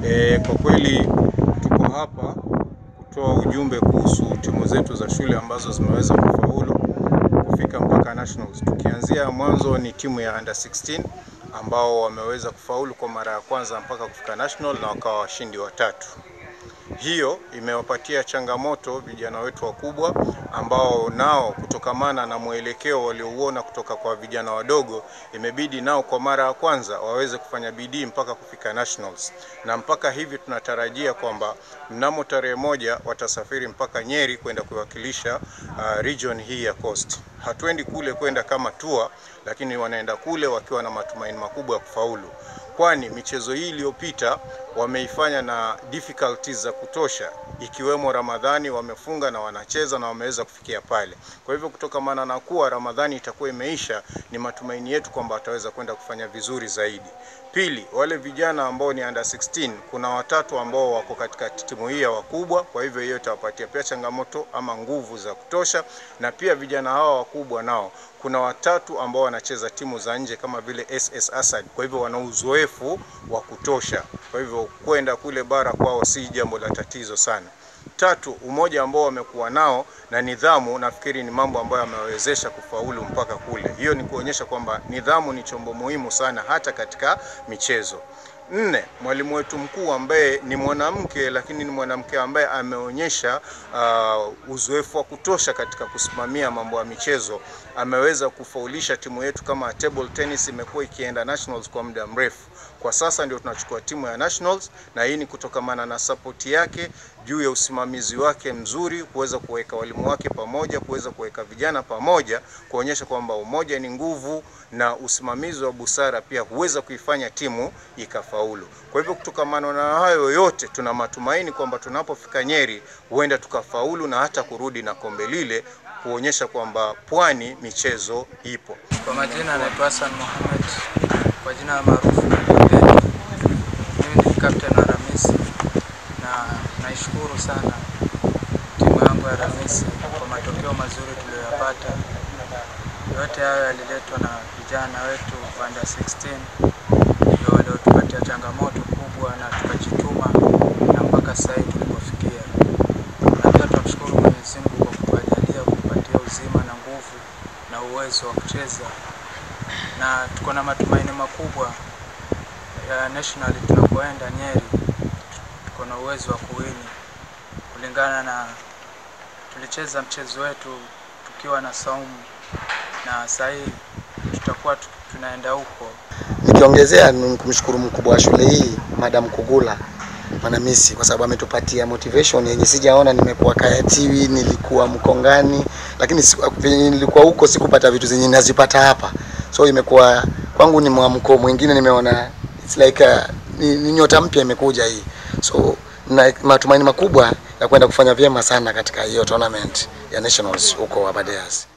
E, kwa kweli tuko hapa kutoa ujumbe kuhusu timu zetu za shule ambazo zimeweza kufaulu kufika mpaka nationals. Tukianzia mwanzo ni timu ya under 16 ambao wameweza kufaulu kwa mara ya kwanza mpaka kufika national na wakawa washindi watatu. Hiyo imewapatia changamoto vijana wetu wakubwa ambao nao kutokamana na mwelekeo waliouona kutoka kwa vijana wadogo, imebidi nao kwa mara ya kwanza waweze kufanya bidii mpaka kufika nationals, na mpaka hivi tunatarajia kwamba mnamo tarehe moja watasafiri mpaka Nyeri kwenda kuwakilisha uh, region hii ya Coast. Hatuendi kule kwenda kama tour, lakini wanaenda kule wakiwa na matumaini makubwa ya kufaulu kwani michezo hii iliyopita wameifanya na difficulties za kutosha, ikiwemo Ramadhani wamefunga na wanacheza na wameweza kufikia pale. Kwa hivyo kutokamana na kuwa Ramadhani itakuwa imeisha, ni matumaini yetu kwamba wataweza kwenda kufanya vizuri zaidi. Pili, wale vijana ambao ni under 16 kuna watatu ambao wako katika timu hii ya wakubwa, kwa hivyo hiyo itawapatia pia changamoto ama nguvu za kutosha, na pia vijana hawa wakubwa nao kuna watatu ambao wanacheza timu za nje kama vile SS Asad, kwa hivyo wana uzoefu wa kutosha, kwa hivyo kwenda kule bara kwao si jambo la tatizo sana. Tatu, umoja ambao wamekuwa nao na nidhamu, nafikiri ni mambo ambayo yamewezesha kufaulu mpaka kule. Hiyo ni kuonyesha kwamba nidhamu ni chombo muhimu sana hata katika michezo. Nne, mwalimu wetu mkuu ambaye ni mwanamke lakini ni mwanamke ambaye ameonyesha uh, uzoefu wa kutosha katika kusimamia mambo ya michezo, ameweza kufaulisha timu yetu kama table tennis imekuwa ikienda nationals kwa muda mrefu. Kwa sasa ndio tunachukua timu ya nationals, na hii ni kutokamana na sapoti yake juu ya usimamizi wake mzuri, kuweza kuweka walimu wake pamoja, kuweza kuweka vijana pamoja, kuonyesha kwamba umoja ni nguvu na usimamizi wa busara pia huweza kuifanya timu ikafaulu. Kwa hivyo kutokamana na hayo yote, tuna matumaini kwamba tunapofika Nyeri huenda tukafaulu na hata kurudi na kombe lile, kuonyesha kwamba pwani michezo ipo. Kwa majina anaitwa Hassan Mohamed, kwa jina maarufu Kapteni. Mimi ni captain wa Ramisi na naishukuru sana timu yangu ya Ramisi kwa matokeo mazuri tuliyoyapata. Yote hayo yaliletwa na vijana wetu under 16 ndio waliotupatia changamoto kubwa na tukajituma na mpaka sasa hivi tulipofikia. Na pia tunamshukuru Mwenyezi Mungu kwa kutujalia kutupatia uzima na nguvu na uwezo wa kucheza, na tuko na matumaini makubwa ya national tunapoenda Nyeri, tuko na uwezo wa kuwini kulingana na tulicheza mchezo wetu tukiwa na saumu, na sasa hivi tutakuwa tu- tunaenda huko Nikiongezea ni kumshukuru mkubwa wa shule hii Madam Kugula Mwanamisi kwa sababu ametupatia motivation yenye sijaona. Nimekuwa Kayatiwi, nilikuwa Mkongani, lakini siku- venye nilikuwa huko sikupata vitu zenye nazipata hapa, so imekuwa kwangu ni mwamko mwingine. Nimeona it's like a, ni, ni nyota mpya imekuja hii, so na matumaini makubwa ya kwenda kufanya vyema sana katika hiyo tournament ya nationals huko Aberdares.